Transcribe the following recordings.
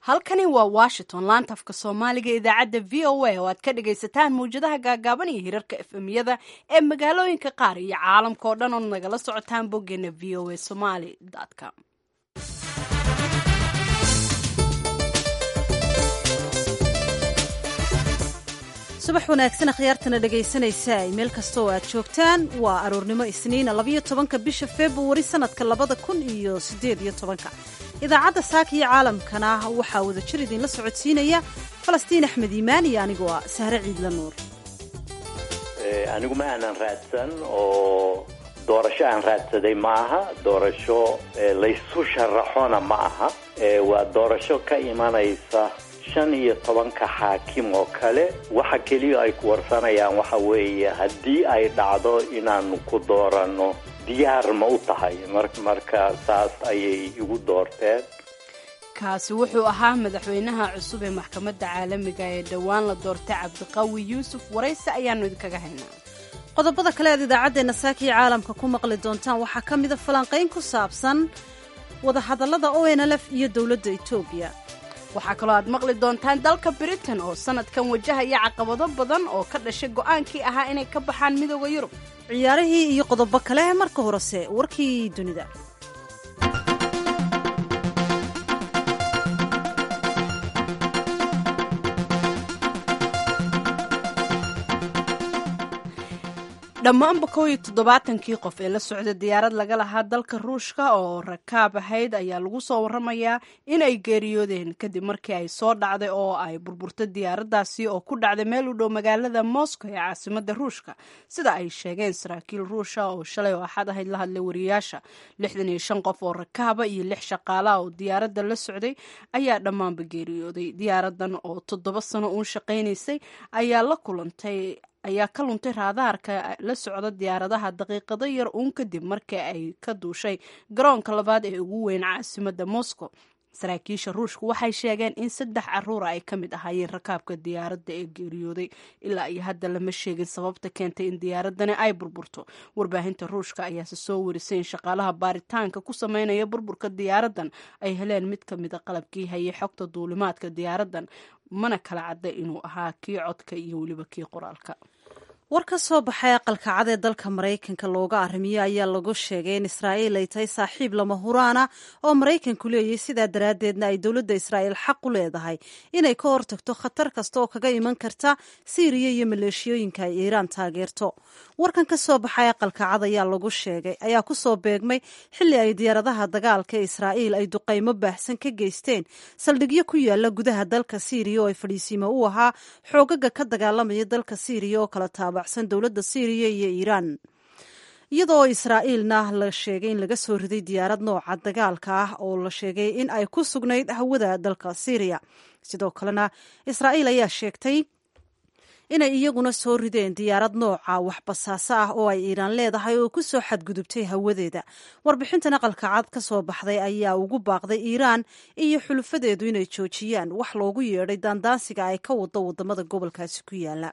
halkani waa washington laanta afka soomaaliga idaacadda v o a oo aad ka dhagaysataan mawjadaha gaagaaban iyo hirarka efemyada ee magaalooyinka qaar iyo caalamka oo dhan ood nagala socotaan boggeena v o a somaly com subax wanaagsan akhyaartana dhegaysanaysa meel kasta oo aad joogtaan waa aroornimo isniina labayo tobanka bisha februari sanadka labada kun iyo sideed iyo tobanka idaacadda saaka iyo caalamkana waxaa wadajir idinla socodsiinaya falastiin axmed iimaan iyo anigoo ah sahre ciidla nuur anigu ma aanan raadsan oo doorasho aan raadsaday ma aha doorasho laysu sharaxona ma aha waa doorasho ka imanaysa shan iyo tobanka xaakim oo kale waxa keliya ay ku warsanayaan waxa weeye haddii ay dhacdo inaanu ku dooranno diyaar ma u tahay marka saas ayay igu doorteen kaasi wuxuu ahaa madaxweynaha cusub ee maxkamadda caalamiga ee dhowaan la doortay cabdiqawi yuusuf warayse ayaanu idinkaga haynaa qodobada kale aad idaacaddeenna saaka iyo caalamka ku maqli doontaan waxaa ka mida falanqayn ku saabsan wadahadallada o n lf iyo dowladda etoobiya waxaa kaloo aad maqli doontaan dalka britain oo sanadkan wajahaya caqabado badan oo ka dhashay go'aankii ahaa inay ka baxaan midooda yurub ciyaarihii iyo qodobo kale marka horese warkii dunida dhammaanba kow iyo toddobaatankii qof ee la socda diyaarad laga lahaa dalka ruushka oo rakaab ahayd ayaa lagu soo waramayaa inay geeriyoodeen kadib markii ay soo dhacday oo ay burburtay diyaaraddaasi oo ku dhacday meel u dhow magaalada moscow ee caasimada ruushka sida ay sheegeen saraakiil ruusha oo shalay oo axad ahayd la hadlay wariyaasha lixdan iyo shan qof oo rakaaba iyo lix shaqaalaha oo diyaaradda la socday ayaa dhammaanba geeriyooday diyaaradan oo toddoba sano uun shaqaynaysay ayaa la kulantay ayaa ka luntay raadaarka la socda diyaaradaha daqiiqado yar uun kadib markii ay ka duushay garoonka labaad ee ugu weyn caasimada moscow saraakiisha ruushku waxay sheegeen in saddex caruura ay ka mid ahaayeen rakaabka diyaaradda ee geeriyooday ilaa iyo hadda lama sheegin sababta keentay in diyaaradani ay burburto warbaahinta ruushka ayaase soo warisay in shaqaalaha baaritaanka ku sameynaya burburka diyaaradan ay heleen mid ka mida qalabkii hayay xogta duulimaadka diyaaradan mana kala cadda inuu ahaa kii codka iyo weliba kii qoraalka war ka soo baxay aqalka cad ee dalka maraykanka looga arrimiyo ayaa lagu sheegay in israa'iil ay tahay saaxiib lama huraana oo maraykanku leeyahy sidaa daraaddeedna ay dowladda israa'iil xaq u leedahay inay ka hortagto khatar kasta oo kaga iman karta siiriya iyo maleeshiyooyinka ay iiraan taageerto warkan ka soo baxay aqalka cad ayaa lagu sheegay ayaa ku soo beegmay xilli ay diyaaradaha dagaalka ee israa'iil ay duqaymo baahsan ka geysteen saldhigyo ku yaala gudaha dalka siiriya oo ay fadhiisiimo u ahaa xoogaga ka dagaalamaya dalka siiriya oo kala taaba dowladda syriya iyo iiraan iyadoo israa'iilna la sheegay in laga soo riday diyaarad nooca dagaalka ah oo la sheegay in ay ku sugnayd hawada dalka syriya sidoo kalena israa'iil ayaa sheegtay inay iyaguna soo rideen diyaarad nooca waxbasaaso ah oo ay iiraan leedahay oo ku soo xadgudubtay hawadeeda warbixintan aqalka cad ka soo baxday ayaa ugu baaqday iiraan iyo xulufadeedu inay joojiyaan wax loogu yeedhay daandaansiga ay ka wado wadamada gobolkaasi ku yaala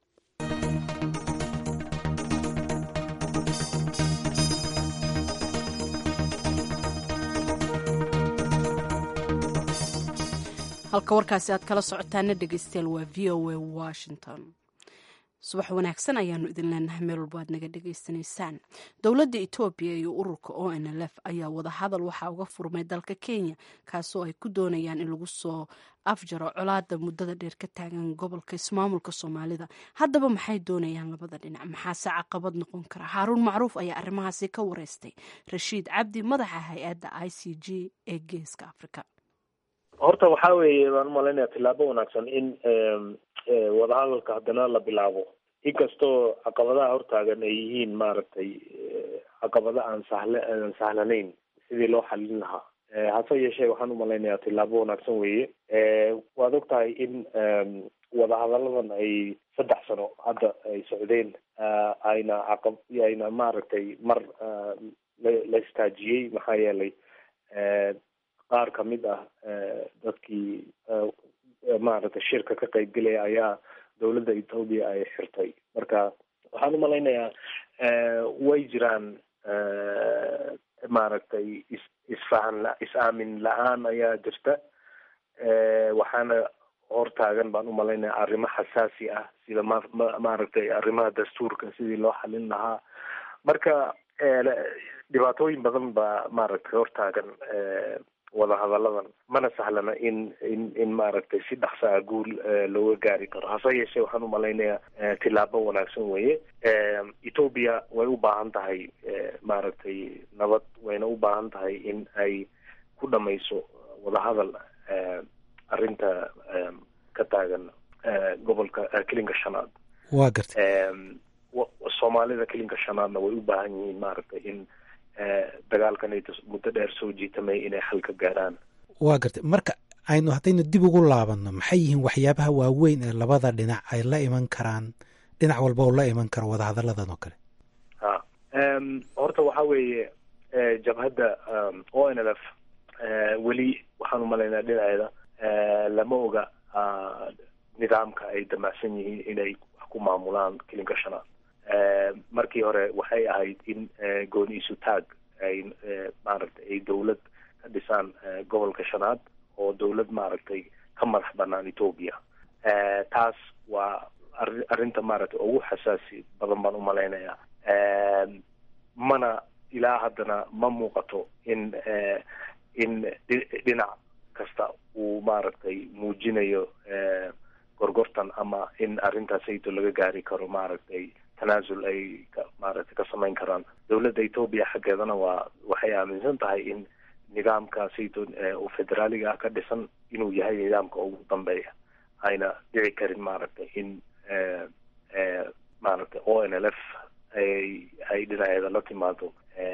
halka warkaasi aad kala socotaana dhegeystayaal waa v o a washington subax wanaagsan ayaanu idin leenahay meel walba aad naga dhegaysanaysaan dowladda etoobiya iyo ururka o n l f ayaa wadahadal waxaa uga furmay dalka kenya kaasoo ay ku doonayaan in lagu soo afjaro colaada muddada dheer ka taagan gobolka ismaamulka soomaalida haddaba maxay doonayaan labada dhinac maxaase caqabad noqon kara haaruun macruuf ayaa arrimahaasi ka wareystay rashiid cabdi madaxa hay-adda i c g ee geeska africa horta waxaa weeye baan umalaynaya tillaabo wanaagsan in wadahadalka haddana la bilaabo inkastoo caqabadaha hortaagan ay yihiin maaragtay caqabado aan sahle aan sahlanayn sidii loo xalin lahaa hase yeeshee waxaan umalaynayaa tillaabo wanaagsan weeye waad og tahay in wadahadalladan ay saddex sano hadda ay socdeen ayna caqab ayna maaragtay mar la istaajiyey maxaa yeelay qaar kamid ah dadkii maaragtay shirka ka qaybgelaya ayaa dowladda ethoobia ay xirtay marka waxaan umalaynayaa way jiraan maaragtay is isfahan is-aamin la-aan ayaa jirta waxaana hortaagan baan umalaynaya arrimo xasaasi ah sida ma maaragtay arrimaha dastuurka sidii loo xalin lahaa marka dhibaatooyin badan baa maaragtay hortaagan wadahadalladan mana sahlana in in in maaragtay si dhaksa a guul looga gaari karo hase yeeshee waxaan umalaynayaa tilaabo wanaagsan weye ethoobia way u baahan tahay maaragtay nabad wayna u baahan tahay in ay ku dhamayso wadahadal arrinta ka taagan gobolka kelinka shanaad waa gartay soomaalida kelinka shanaadna way u baahan yihiin maaragtay in dagaalkan ay muddo dheer soo jiitamay inay xal ka gaaraan waa gartay marka aynu haddaynu dib ugu laabanno maxay yihiin waxyaabaha waaweyn ee labada dhinac ay la iman karaan dhinac walba oo la iman karo wadahadalladan oo kale ha horta waxa weeye jabhadda o n l f weli waxaan umalaynaa dhinaceeda lama oga nidaamka ay damacsan yihiin inay wax ku maamulaan kelinka shanaad markii hore waxay ahayd in gooni isu taag ay maaragtay ay dawlad ka dhisaan gobolka shanaad oo dawlad maaragtay ka madax banaan ethoobia taas waa ari arrinta maaragtay ugu xasaasi badan baan umalaynaya mana ilaa haddana ma muuqato in in dhinac kasta uu maaragtay muujinayo gorgortan ama in arrintaasayto laga gaari karo maaragtay tanaasul ay maaragtay ka samayn karaan dawladda ethoobia xaggeedana waa waxay aaminsan tahay in nidaamka sayto oo federaaliga ah ka dhisan inuu yahay nidaamka ugu dambeeya ayna dhici karin maaragtay in maaragtay o n l f ay ay dhinaceeda la timaado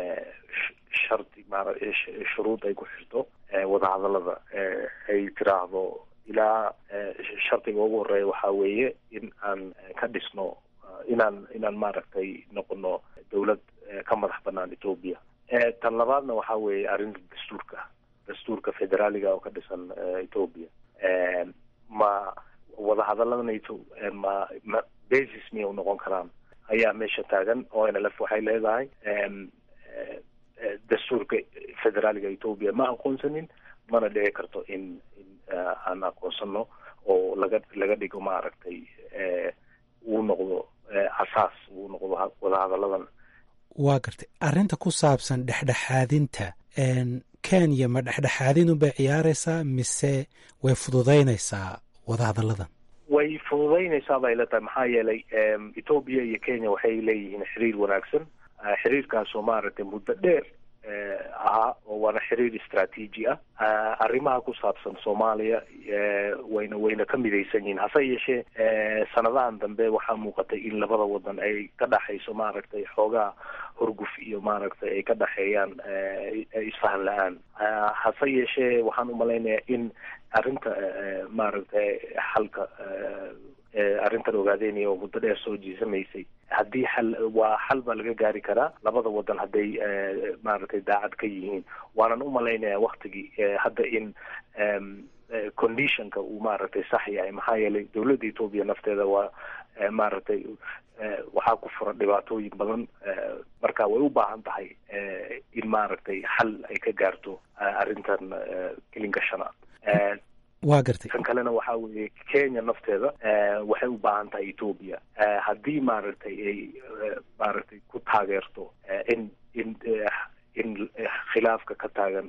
shardi maara shuruud ay ku xirto wadahadallada ay tiraahdo ilaa shardiga ugu horeeya waxaa weeye in aan ka dhisno inaan inaan maaragtay noqono dawlad ka madax banaan ethoobia tan labaadna waxaa weeye arrinta dastuurka dastuurka federaaliga oo ka dhisan ethoobia ma wadahadalladanayto ma ma basis miyay u noqon karaan ayaa meesha taagan o n l f waxay leedahay dastuurka federaaliga ethoobia ma aqoonsanin mana dhici karto in in aan aqoonsano oo laga laga dhigo maaragtay uu noqdo asaas uu noqdo wadahadalladan waa gartay arrinta ku saabsan dhexdhexaadinta kenya ma dhexdhexaadin unbay ciyaaraysaa mise way fududaynaysaa wadahadalladan way fududaynaysaa bay la tahay maxaa yeelay ethoobia iyo kenya waxay leeyihiin xiriir wanaagsan xiriirkaasoo maaragtay muddo dheer ahaa oo waana xiriir istraatiiji ah arrimaha ku saabsan soomaaliya wayna wayna ka midaysan yihiin hase yeeshee sanadahan dambe waxaa muuqatay in labada wadan ay ka dhaxayso maaragtay xoogaa horguf iyo maaragtay ay ka dhaxeeyaan isfahan la-aan hase yeeshee waxaan umalaynayaa in arrinta maaragtay xalka arrintan ogaadeynaya oo muddo dheer soo jiisamaysay haddii xal waa xal baa laga gaari karaa labada wadan hadday maaragtay daacad ka yihiin waanan umalaynaya waktigii hadda in conditionka uu maaragtay sax yahay maxaa yeelay dawladda ethoobia nafteeda waa maaragtay waxaa ku furan dhibaatooyin badan marka way u baahan tahay in maaragtay xal ay ka gaarto arrintan kelinka shanaad waa gartay kan kalena waxaa weeye kenya nafteeda waxay u baahan tahay ethoobia haddii maaragtay ay maaragtay ku taageerto in in in khilaafka ka taagan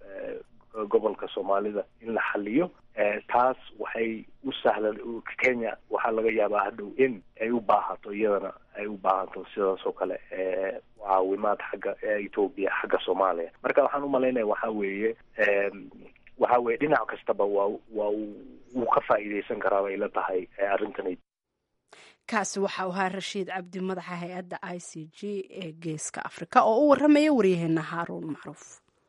gobolka soomaalida in la xaliyo taas waxay u sahlan kenya waxaa laga yaabaa hadhow in ay u baahato iyadana ay u baahato sidaas oo kale caawimaad xagga ethoobia xagga soomaaliya marka waxaan umalaynaya waxaa weeye waxa weye dhinac kastaba waa waa wuu ka faa'iideysan karaa bay la tahay arrintan kaasi waxa u ahaa rashiid cabdi madaxa hay-adda i c g ee geeska afrika oo u waramaya waryaheena haaruun macruuf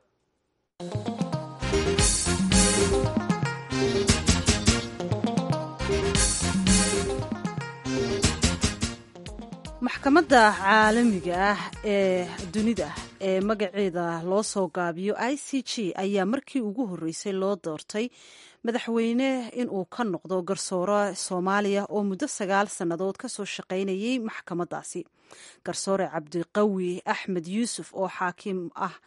maxkamadda caalamiga ah ee dunida ee magaceeda loo soo gaabiyo i c g ayaa markii ugu horreysay loo doortay madaxweyne inuu ka noqdo garsoore soomaaliya oo muddo sagaal sannadood ka soo shaqaynayay maxkamaddaasi garsoore cabdiqawi axmed yuusuf oo xaakim ah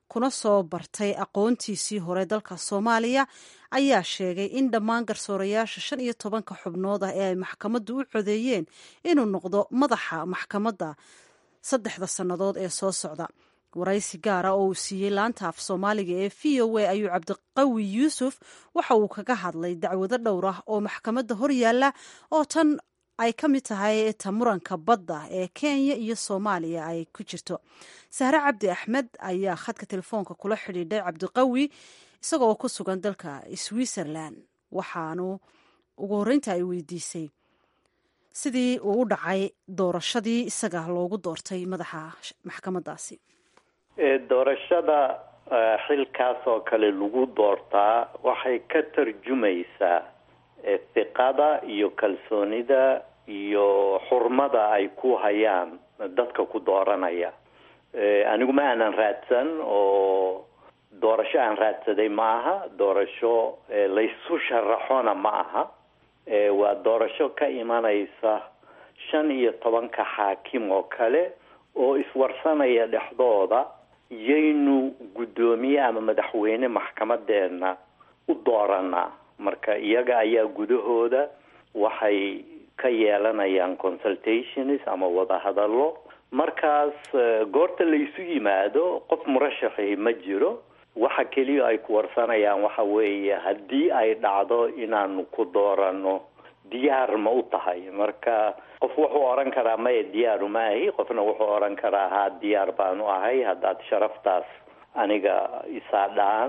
kuna soo bartay aqoontiisii hore dalka soomaaliya ayaa sheegay in dhammaan garsoorayaasha shan iyo tobanka xubnood ah ee ay maxkamaddu u codeeyeen inuu noqdo madaxa maxkamadda saddexda sannadood ee soo socda waraysi gaara oo uu siiyey laanta af soomaaliga ee v o a ayuu cabdiqawi yuusuf waxa uu kaga hadlay dacwado dhowr ah oo maxkamadda hor yaalla oo tan ay ka mid tahay ta muranka badda ee kenya iyo soomaaliya ay ku jirto sahre cabdi axmed ayaa khadka telefoonka kula xidhiidhay cabdiqawi isagoo ku sugan dalka switzerland waxaanu ugu horreynta ay weydiisay sidii uu u dhacay doorashadii isaga loogu doortay madaxa maxkamaddaasi doorashada xilkaas oo kale lagu doortaa waxay ka tarjumaysaa hiqada iyo kalsoonida iyo xurmada ay ku hayaan dadka ku dooranaya anigu ma aanan raadsan oo doorasho aan raadsaday ma aha doorasho laysu sharaxona ma aha waa doorasho ka imanaysa shan iyo tobanka xaakim oo kale oo iswarsanaya dhexdooda yaynu guddoomiye ama madaxweyne maxkamadeena u dooranaa marka iyaga ayaa gudahooda waxay ka yeelanayaan consultations ama wadahadallo markaas goorta laysu yimaado qof murashaxi ma jiro waxa keliya ay ku warsanayaan waxa weeye haddii ay dhacdo inaanu ku doorano diyaar ma u tahay marka qof wuxuu odhan karaa maya diyaaru ma ahi qofna wuxuu odhan karaa haa diyaar baanu ahay haddaad sharaftaas aniga isaadhaan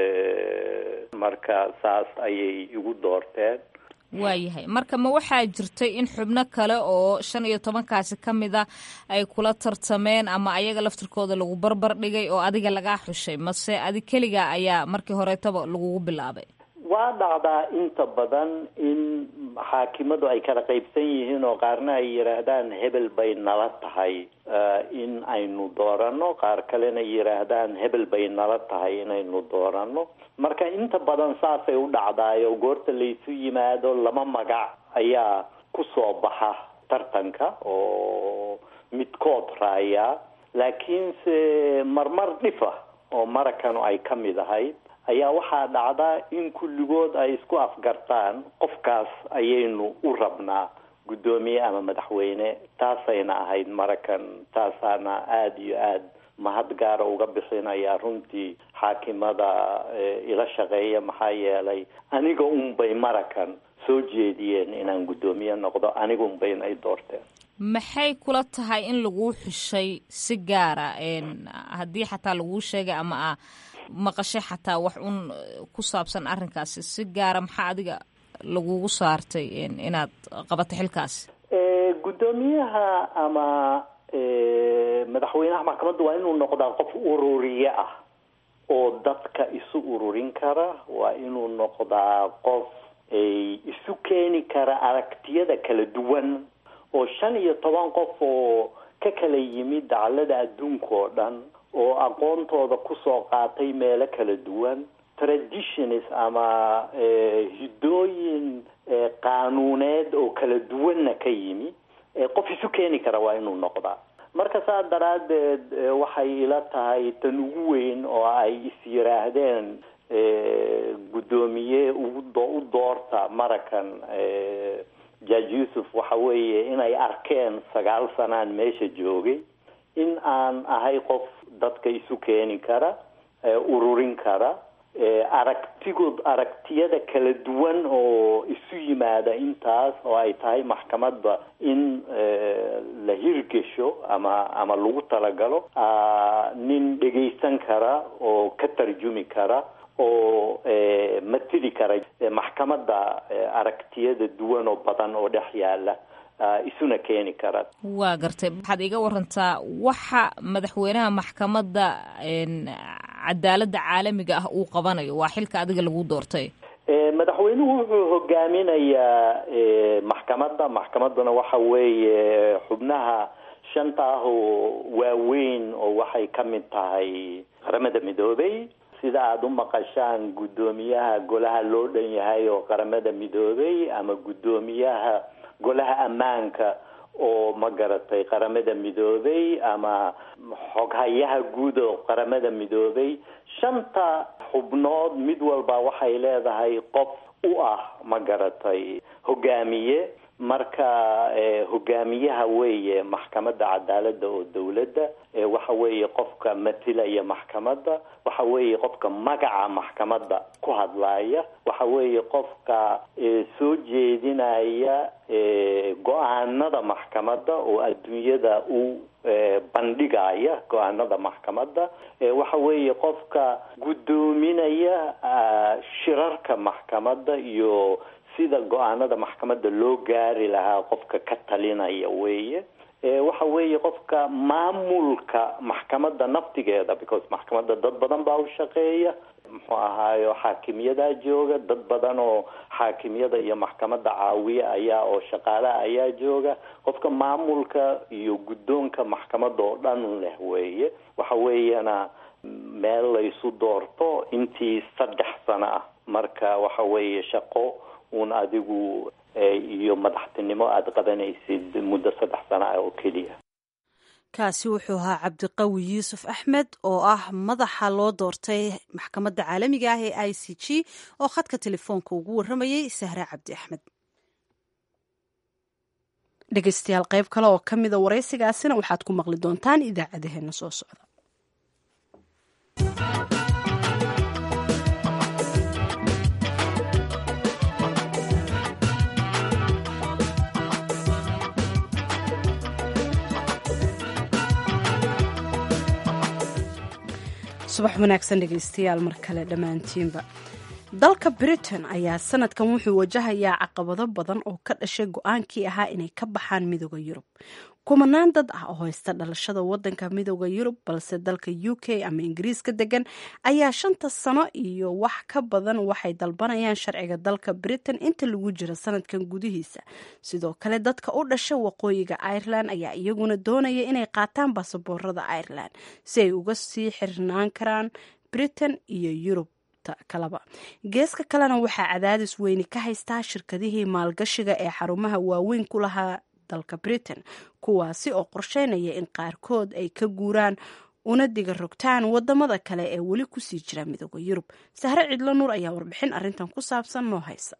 marka saas ayay igu doorteen waayahay marka ma waxaa jirtay in xubno kale oo shan iyo tobankaasi ka mid a ay kula tartameen ama ayaga laftirkooda lagu barbar dhigay oo adiga lagaa xushay mase adi keliga ayaa markii horeetaba lagugu bilaabay waa dhacdaa inta badan in xaakimadu ay kala qaybsan yihiin oo qaarna ay yidhaahdaan hebel bay nala tahay in aynu doorano qaar kalena yidhaahdaan hebel bay nala tahay inaynu doorano marka inta badan saasay u dhacdaayo goorta laysu yimaado lama magac ayaa ku soo baxa tartanka oo midkood raaya laakiinse marmar dhifa oo marakanu ay ka mid ahayd ayaa waxaa dhacdaa in kulligood ay isku afgartaan qofkaas ayaynu u rabnaa guddoomiye ama madaxweyne taasayna ahayd marakan taasaana aada iyo aada mahad gaara uga bixinaya runtii xaakimada ila shaqeeya maxaa yeelay aniga unbay marakan soo jeediyeen inaan guddoomiye noqdo aniga unbayna i doorteen maxay kula tahay in laguu xushay si gaara haddii xataa laguu sheegay ama a maqashay xataa wax un ku saabsan arrinkaasi si gaara maxaa adiga lagugu saartay inaad qabato xilkaasi guddoomiyaha ama madaxweynaha maxkamadda waa inuu noqdaa qof ururiye ah oo dadka isu ururin kara waa inuu noqdaa qof isu keeni kara aragtiyada kala duwan oo shan iyo toban qof oo ka kala yimid daclada adduunka oo dhan oo aqoontooda kusoo qaatay meelo kala duwan traditions ama hiddooyin qaanuuneed oo kala duwanna ka yimi qof isu keeni kara waa inuu noqdaa marka saa daraaddeed waxay ila tahay tan ugu weyn oo ay is yiraahdeen guddoomiye ugu u doorta marakan jaaj yuusuf waxa weeye inay arkeen sagaal sanaan meesha joogay in aan ahay qof dadka isu keeni kara ururin kara aragtigood aragtiyada kala duwan oo isu yimaada intaas oo ay tahay maxkamadda in la hirgesho ama ama lagu talagalo nin dhegaysan kara oo ka tarjumi kara oo matili kara maxkamadda aragtiyada duwan oo badan oo dhex yaala isuna keeni kara waa gartay waxaad iga warantaa waxa madaxweynaha maxkamadda cadaaladda caalamiga ah uu qabanayo waa xilka adiga lagu doortay madaxweynuhu wuxuu hogaaminayaa maxkamadda maxkamadduna waxa weeye xubnaha shanta ah oo waaweyn oo waxay ka mid tahay qaramada midoobay sida aada u maqashaan guddoomiyaha golaha loo dhan yahay oo qaramada midoobay ama guddoomiyaha golaha ammaanka oo ma garatay qaramada midoobay ama xoghayaha guud oo qaramada midoobay shanta xubnood mid walba waxay leedahay qof u ah ma garatay hogaamiye marka hogaamiyaha weeye maxkamadda cadaaladda oo dawladda waxa weeye qofka matilaya maxkamadda waxa weeye qofka magaca maxkamadda ku hadlaaya waxa weeye qofka soo jeedinaya go-aanada maxkamadda oo adduunyada u bandhigaya go-aanada maxkamadda waxa weeye qofka guddoominaya shirarka maxkamadda iyo sida go-aanada maxkamadda loo gaari lahaa qofka ka talinaya weeye waxa weeye qofka maamulka maxkamadda naftigeeda because maxkamadda dad badan baa u shaqeeya muxuu ahaayo xaakimyadaa jooga dad badan oo xaakimyada iyo maxkamadda caawiya ayaa oo shaqaalaha ayaa jooga qofka maamulka iyo guddoonka maxkamadda oo dhan leh weeye waxa weeyana meel laysu doorto intii saddex sano ah marka waxa weeye shaqo uun adigu iyo madaxtinimo aada qabanaysid muddo saddex sano ah oo keliya kaasi wuxuu ahaa cabdiqawi yuusuf axmed oo ah madaxa loo doortay maxkamadda caalamiga ah ee i c g oo khadka telefoonka ugu warramayay sahre cabdi axmed dhegeystayaal qayb kale oo ka mida waraysigaasina waxaad ku maqli doontaan idaacadaheena soo socda subax wanaagsan dhegeystayaal mar kale dhammaantiinba dalka britain ayaa sanadkan wuxuu wajahayaa caqabado badan oo ka dhashay go-aankii ahaa inay ka baxaan midooda yurub kumanaan dad ah oo haysta dhalashada wadanka midooda yurub balse dalka u k ama ingiriiska degan ayaa shanta sano iyo wax ka badan waxay dalbanayaan sharciga dalka britain inta lagu jiro sanadkan gudihiisa sidoo kale dadka u dhasha waqooyiga ireland ayaa iyaguna doonaya inay qaataan baasaboorada ireland si ay uga sii xirnaan karaan britain iyo yurub kalaba geeska kalena waxaa cadaadis weyni ka haystaa shirkadihii maalgashiga ee xarumaha waaweyn ku lahaa dalka britain kuwaasi oo qorsheynaya in qaarkood ay ka guuraan una diga rogtaan wadamada kale ee weli kusii jira midooda yurub sahre cidlo nuur ayaa warbixin arintan ku saabsan noo haysa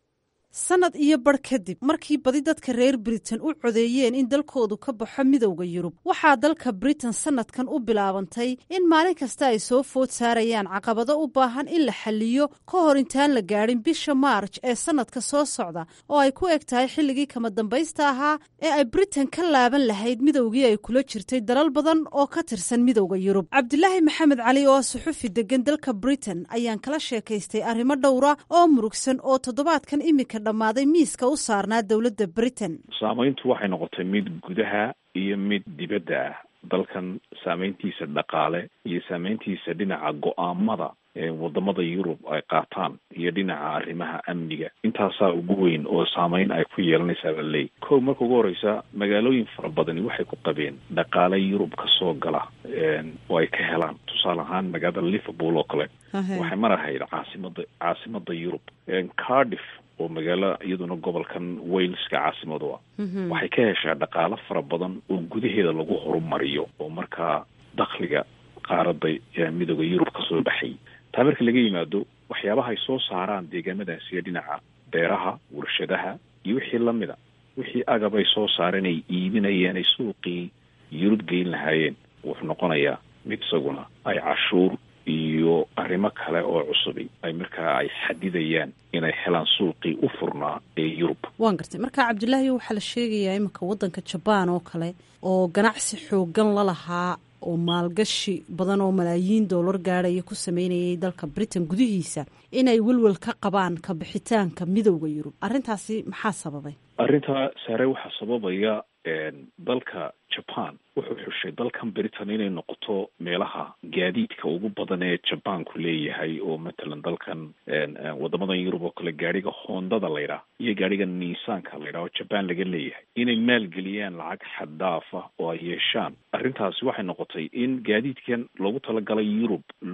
sanad iyo bar kadib markii badi dadka reer britain u codeeyeen in dalkoodu ka baxo midowda yurub waxaa dalka britain sanadkan u bilaabantay in maalin kasta ay soo food saarayaan caqabado u baahan in la xaliyo ka hor intaan la gaadhin bisha maarj ee sanadka soo socda oo ay ku eg tahay xilligii kama dambaysta ahaa ee ay britain ka laaban lahayd midowgii ay kula jirtay dalal badan oo ka tirsan midowda yurub cabdilaahi maxamed cali oo suxufi degan dalka britain ayaan kala sheekaystay arrimo dhowra oo murugsan oo toddobaadkan imika dhammaaday miiska u saarnaa dowladda britain saamayntu waxay noqotay mid gudaha iyo mid dibadda ah dalkan saameyntiisa dhaqaale iyo saameyntiisa dhinaca go-aamada ee wadamada yurub ay qaataan iyo dhinaca arrimaha amniga intaasaa ugu weyn oo saameyn ay ku yeelanaysaa baa leey kow marka ugu horeysa magaalooyin fara badani waxay ku qabeen dhaqaale yurub ka soo gala oo ay ka helaan tusaale ahaan magaalada liverpool oo kale waxay mar ahayd caasimada caasimada yurub cardiff oo magaalo iyaduna gobolkan waleska caasimadu ah waxay ka heshaa dhaqaalo fara badan oo gudaheeda lagu horumariyo oo markaa dakhliga qaarada midooda yurub kasoo baxay taa marka laga yimaado waxyaabaha ay soo saaraan deegaamadaasiyo dhinaca beeraha warshadaha iyo wixii lamida wixii agab ay soo saareen ay iibinayeen ay suuqii yurub geyn lahaayeen wuxuu noqonayaa mid isaguna ay cashuur iyo arrimo kale oo cusubi ay markaa ay xadidayaan inay helaan suuqii u furnaa ee yurub waan gartay marka cabdilaahi waxaa la sheegayaa iminka waddanka jabaan oo kale oo ganacsi xoogan la lahaa oo maalgashi badan oo malaayiin doolar gaadhaya ku sameynayay dalka britain gudihiisa inay welwel ka qabaan ka bixitaanka midowda yurub arrintaasi maxaa sababay arrintaa saare waxaa sababaya dalka jaban wuxuu xushay dalkan britain inay noqoto meelaha gaadiidka ugu badan ee jabanku leeyahay oo matalan dalkan wadamadan yurub oo kale gaadhiga hoondada laydhaah iyo gaadhiga niisaanka laydhaah oo jaban laga leeyahay inay maalgeliyaan lacag xaddaafa oo ay yeeshaan arrintaasi waxay noqotay in gaadiidkan loogu talagalay yurub loo iib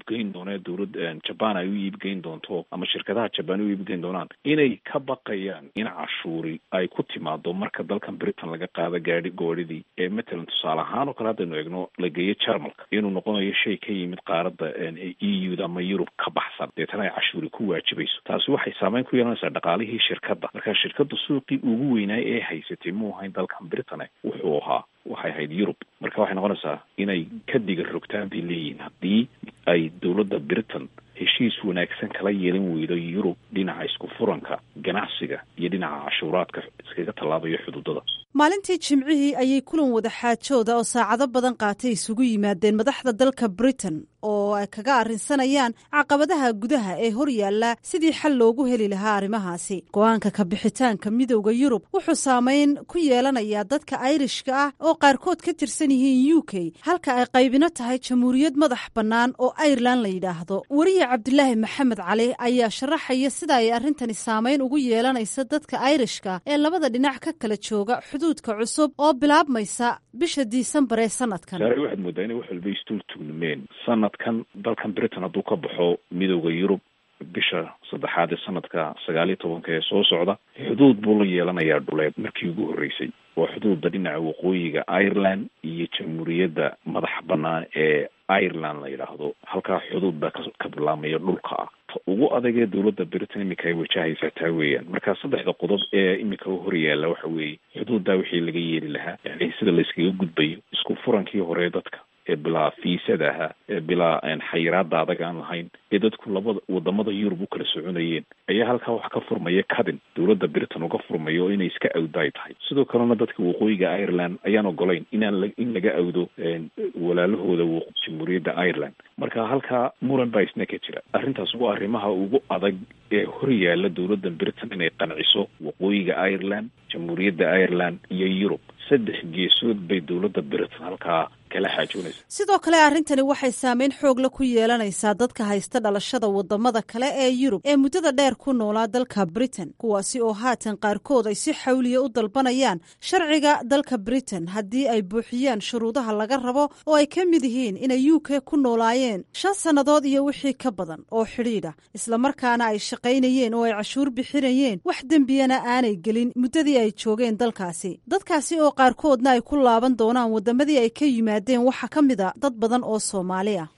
iibgeyn doona dowlad jaban ay u iibgeyn doonto ama shirkadaha jaban u iibgeyn doonaan inay ka baqayaan in cashuuri ay ku timaado marka dalkan britain laga qaado gaadhi goodhidii ee matalan tusaale ahaan oo kale haddaynu eegno la geeyo jarmalka inuu noqonayo shay ka yimid qaaradda e u da ama yurub ka baxsan deetana ay cashuuri ku waajibayso taasi waxay saameyn ku yeelanaysaa dhaqaalihii shirkadda marka shirkadda suuqii ugu weynaay ee haysatay muu ahayn dalkan britain wuxuu ahaa waxay ahayd yurub marka waxay noqonaysaa inay ka diga rogtaan bay leeyihiin haddii ay dowladda britain heshiis wanaagsan kala yeelan weydo yurub dhinaca isku furanka ganacsiga iyo dhinaca cashuuraadka iskaga tallaabayo xuduudada maalintii jimcihii ayay kulan wada xaajooda oo saacado badan qaatay isugu yimaadeen madaxda dalka britain oo ay kaga arrinsanayaan caqabadaha gudaha ee hor yaalla sidii xal loogu heli lahaa arrimahaasi go-aanka ka bixitaanka midowda yurub wuxuu saameyn ku yeelanayaa dadka ayrishka ah oo qaarkood ka tirsan yihiin u k halka ay qaybino tahay jamhuuriyad madax bannaan oo airelan la yidhaahdo weriye cabdilaahi maxamed cali ayaa sharaxaya sida ay arrintani saameyn ugu yeelanaysa dadka ayrishka ee labada dhinac ka kala jooga xuduudka cusub oo bilaabmaysa bisha disembar ee sanadkan saare waxaad moodaa inay wax walba istuul tugnimeen sanadkan dalkan britain hadduu ka baxo midowda yurub bisha saddexaad ee sanadka sagaal iyo tobanka ee soo socda xuduud buu la yeelanayaa dhuleed markii ugu horreysay waa xuduudda dhinaca waqooyiga ireland iyo jamhuuriyadda madax bannaan ee ireland la yidhaahdo halkaa xuduud baa ka bilaamaya dhulka ah ta ugu adagee dowladda britain iminka ay wajahaysaa taa weeyaan marka saddexda qodob ee iminka u hor yaalla waxa weeye xuduuddaa wixii laga yeeli lahaa yani sida layskaga gudbayo isku furankii hore dadka ee bilaa fiisada ahaa ee bilaa xayiraada adag aan lahayn ee dadku labada wadamada yurub u kala soconayeen ayaa halkaa wax ka furmaya cadin dowladda britain uga furmayo inay iska awdo ay tahay sidoo kalena dadka waqooyiga ireland ayaan ogolayn inaan in laga awdo walaalahooda jamhuuriyadda ireland marka halkaa muran baa isna ka jira arrintaas waa arrimaha ugu adag ee hor yaalla dowladda britain inay qanciso waqooyiga ireland jamhuuriyadda ireland iyo yurub saddex geesood bay dowladda britain halkaa kala xaajoonaysa sidoo kale arrintani waxay saameyn xoogla ku yeelanaysaa dadka haysta dhalashada wadamada kale ee yurub ee muddada dheer ku noolaa dalka britain kuwaasi oo haatan qaarkood ay si xawliya u dalbanayaan sharciga dalka britain haddii ay buuxiyaan shuruudaha laga rabo oo ay ka mid yihiin inay u k ku noolaayeen shan sannadood iyo wixii ka badan oo xidhiidha islamarkaana ay shaqaynayeen oo ay cashuur bixinayeen wax dembiyana aanay gelin muddadii ay joogeen dalkaasi dadkaasi oo qaarkoodna ay ku laaban doonaan wadamadii ay ka yimaadeen waxaa ka mid a dad badan oo soomaali ah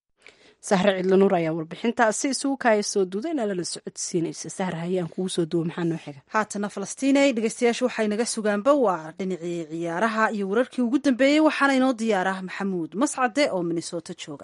sahre cidlanuur ayaa warbixintaasi isugu kaaya soo duuda inaa lala socodsiinaysa sahre hayaan kugu soo duwa maxaa noo xiga haatana falastiinay dhegeystayaashu waxay naga sugaanba waa dhinacii ciyaaraha iyo wararkii ugu dambeeyey waxaana inoo diyaarah maxamuud mascade oo minnesota jooga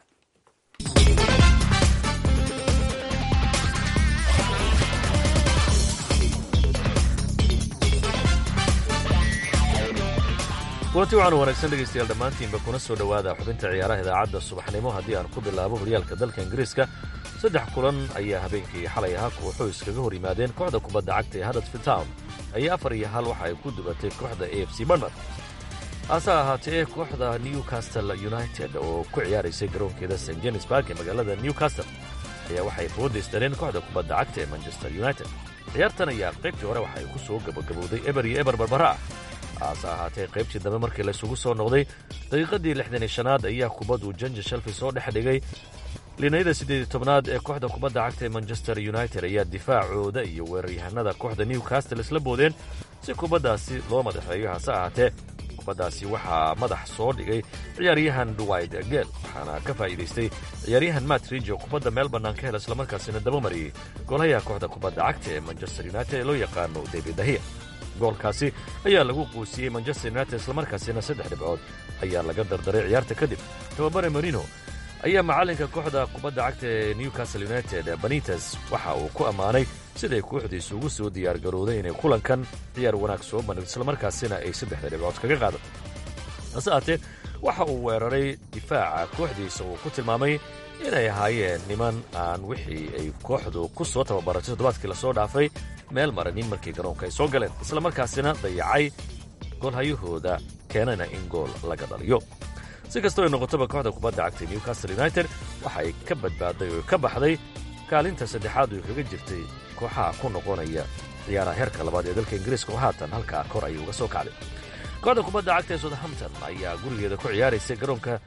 kulanti waxaanu wanaagsan dhegaystayaal dhammaantiinba kuna soo dhowaada xubinta ciyaaraha idaacadda subaxnimo haddii aan ku bilaabo horyaalka dalka ingiriiska saddex kulan ayaa habeenkii xalay ahaa kooxo iskaga hor yimaadeen kooxda kubadda cagta ee huddersfield town ayaa afar iyo hal waxa ay ku dubatay kooxda a f c barnard hase ahaatee kooxda newcastle united oo ku ciyaaraysay garoonkeeda st jenisburg ee magaalada newcastle ayaa waxay foodaystereen kooxda kubadda cagta ee manchester united ciyaartan ayaa qaybtii hore waxa ay ku soo gabagabowday eber iyo eber barbara ah hase ahaatee qaybtii dambe markii laysugu soo noqday daqiiqadii lixdan iyo shanaad ayaa kubaddu janja shelfi soo dhex dhigay linayada siddeed iyo tobnaad ee kooxda kubadda cagta ee manchester united ayaa difaacooda iyo weeraryahanada kooxda newcastle isla boodeen si kubaddaasi loo madaxeeyo hase ahaatee kubaddaasi waxaa madax soo dhigay ciyaaryahan dwight gel waxaana ka faa'iidaystay ciyaaryahan matt ridge oo kubadda meel bannaan ka hela islamarkaasina dabamariyey goolahayaha kooxda kubadda cagta ee manchester united ee loo yaqaano david dahiya goolkaasi ayaa lagu quusiyey manchester united islamarkaasina saddex dhibcood ayaa laga dardaray ciyaarta kadib tababare marino ayaa macallinka kooxda kubadda cagta ee newcastle united banites waxa uu ku ammaanay siday kooxdiisu ugu soo diyaargarowday inay kulankan ciyaar wanaag soo bandhigto islamarkaasina ay saddexda dhibcood kaga qaado hase aatee waxa uu weeraray difaaca kooxdiisa uu ku tilmaamay inay ahaayeen niman aan wixii ay kooxdu ku soo tababaratay toddobaadkii lasoo dhaafay meel maranin markii garoonka ay soo galeen islamarkaasina dayacay goolhayahooda keenana in gool laga dhaliyo si kastoo ay noqotoba kooxda kubadda cagtay newcastle united waxa ay ka badbaaday oo ka baxday kaalinta saddexaad oo kaga jirtay kooxaha ku noqonaya ciyaaraha heerka labaad ee dalka ingiriiska oo haatan halkaa kor ayay uga soo kacday kooxda kubadda cagta ee southampton ayaa gurigeeda ku ciyaaraysay garoonka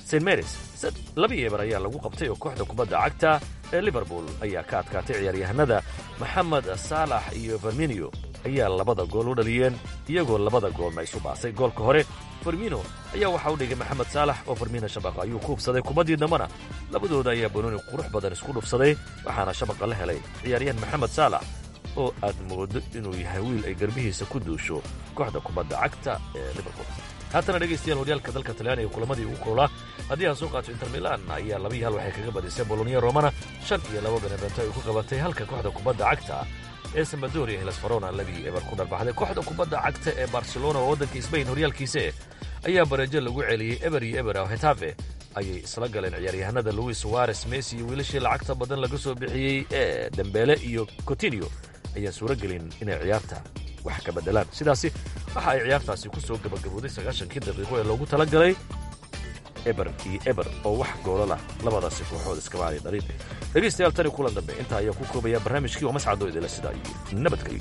st marys laba eber ayaa lagu qabtay oo kooxda kubadda cagta ee liverpool ayaa ka adkaatay ciyaaryahanada maxamed saalax iyo ferminio ayaa labada gool u dhaliyeen iyagoo labada goolna isu baasay goolka hore fermino ayaa waxaa u dhigay maxamed saalax oo fermino shabaqa ayuu ku hubsaday kubaddii dambana labadooda ayaa banooni qurux badan isku dhufsaday waxaana shabaqa la helay ciyaaryahan maxamed saalax oo aad moodo inuu yahay wiil ay garbihiisa ku duusho kooxda kubadda cagta ee liverpool haatana dhegaystayaal horyaalka dalka talyaaniga kulamadii ugu kulolaa haddii aan soo qaato inter milan ayaa laba iyo hal waxay kaga badisay bolonia romana shan iyo laba benevento ay ku qabatay halka kooxda kubadda cagta ee sambadoria hilas farona labii eber ku dharbaxday kooxda kubadda cagta ee barcelona oo waddanka sbain horyaalkiise ayaa bareejo lagu celiyey eber iyo eber oo hetafe ayay isla galeen ciyaaryahanada luis suares messi iyo wiilashii lacagta badan laga soo bixiyey ee dembeele iyo cotinio ayaan suuro gelin inay ciyaarta wax ka beddelaan sidaasi waxa ay ciyaartaasi ku soo gabagabooday sagaashankii daqiiqo ee loogu tala galay eber iyo eber oo wax goolalah labadaasi kooxood iskama aanay dhalin dhegaystayaal tani kulan dambe intaa ayaa ku koobaya barnaamijkii oo mascadoo idila sidaa iyo nabadgelyo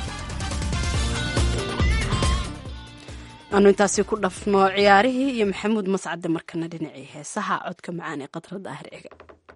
aanu intaasi ku dhafno ciyaarihii iyo maxamuud mascade markana dhinacii heesaha codka macaan ee qadrada ahir ega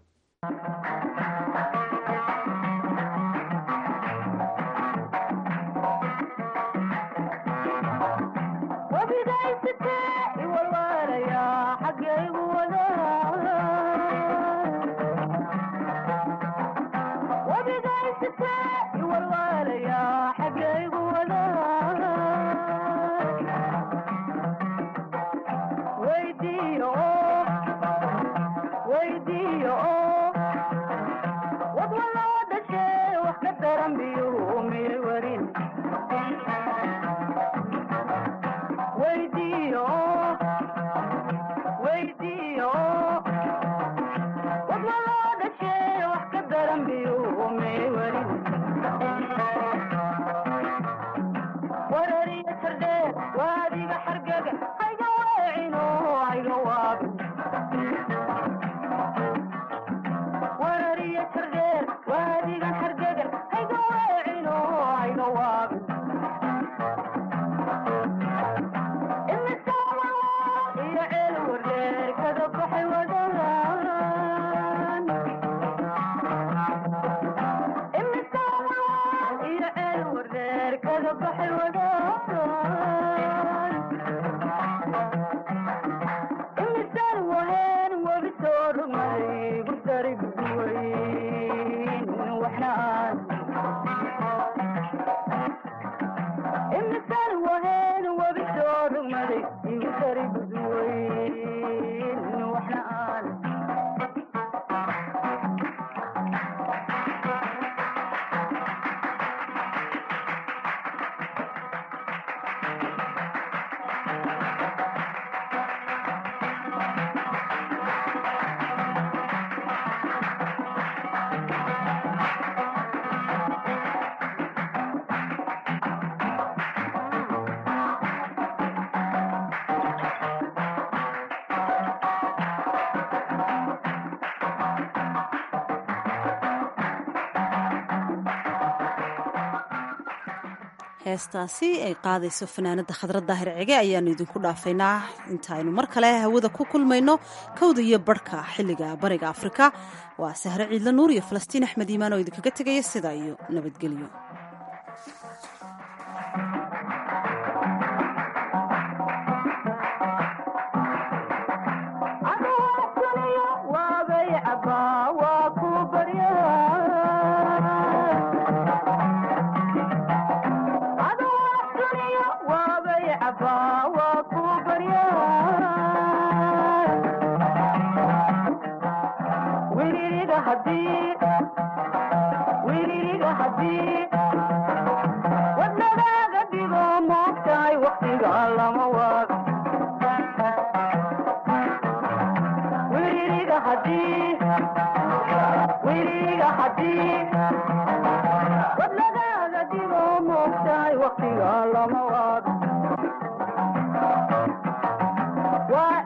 heestaasi ay qaadayso fanaanada khadra daahir cige ayaanu idinku dhaafaynaa intaaynu mar kale hawada ku kulmayno kowda iyo barhka xilliga bariga afrika waa sahre ciidla nuur iyo falastiin axmed iimaan oo idinkaga tegaya sidaa iyo nabadgelyo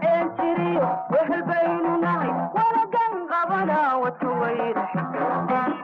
wehel baynu nahay walagan qabana wata wayra